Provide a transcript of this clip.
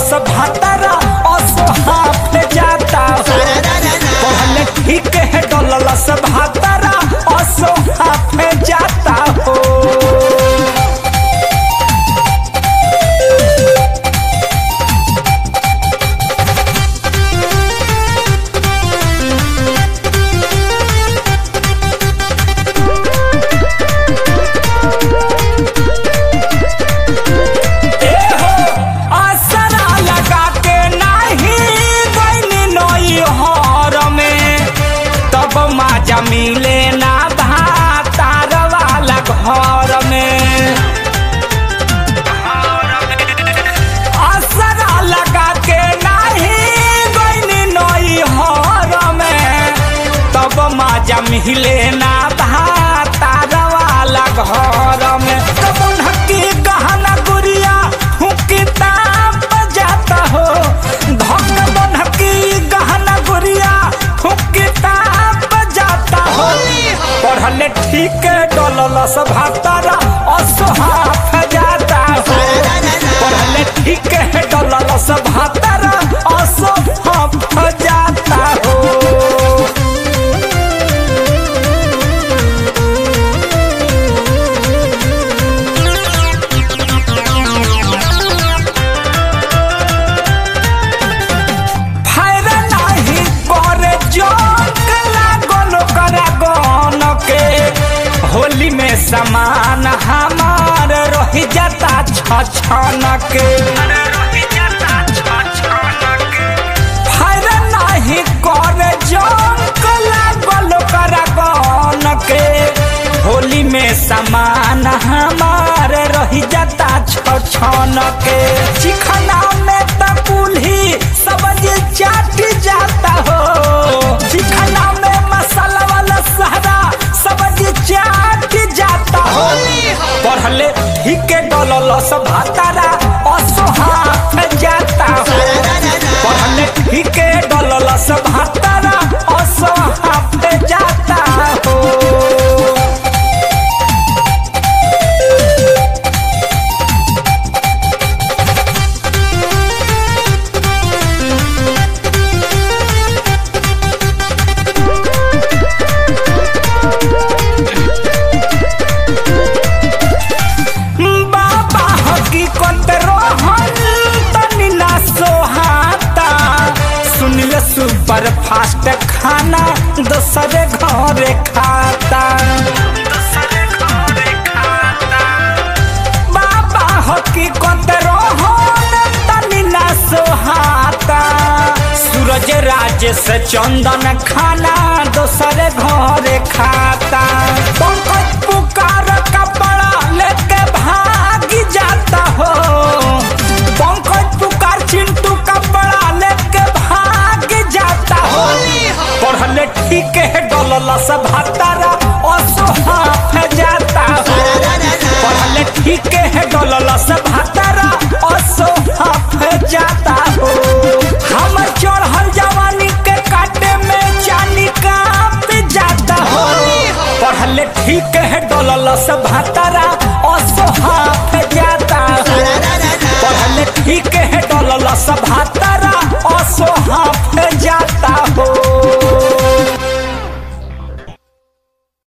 डललस भातारा असोहाफ जाता हो पहले ठीक है डललस भातारा असोहाफ जाता हो आसरा लगा के नाही गईनी नई हर में तब माजा मिले ना भातार वाला घर में आसरा लगा के नाही गईनी नई हर में तब माजा मिले ना भातार वाला घर में तब उनकी गहना गुड़िया किताब जाता हो धक बनकी गहना गुड़िया किताब जाता हो पढ़ले ठीक डललस भातारा असहाफ जाता हो पढ़ले ठीक डललस भातारा असहाफ जाता हो फायदा नाही करे जोक लागल करा गन के होली में समान हमार रही जाता छछन के फायदा नाही करे जोक लागल करा गन के होली में समान हमार रही जाता छछन के चिखना में त कुल्ही सब्जी चाट जाता हो चिखना में मसाला वाला सहरा सब्जी चाट जाता हो पढ़ले ठीक डललस भातारा असोहाफ जाता हो पढ़ले ठीक डललस भातारा असोहाफ जाता हो बाबा हकीकत रोहन तनी ना सोहाता सुनिए सुपर फास्ट खाना दोसरे घरे खाता बाबा हकीकत रोहन तनी ना सोहाता सूरज राज से चंदन खाना दोसरे घरे खाता पंकज पुकार कपड़ा लेके भाग जाता हो पंकज पुकार चिंटू कपड़ा लेके भाग जाता हो पढ़ले ठीक है डललस भातारा असोहाफ जाता हो पढ़ले ठीक है डललस भातारा असोहाफ जाता हो हम चढ़ल जवानी के काटे में चानी काप जाता हो पढ़ले ठीक है डललस भातारा असोहाफ जाता हो पढ़ले ठीक है डललस भातारा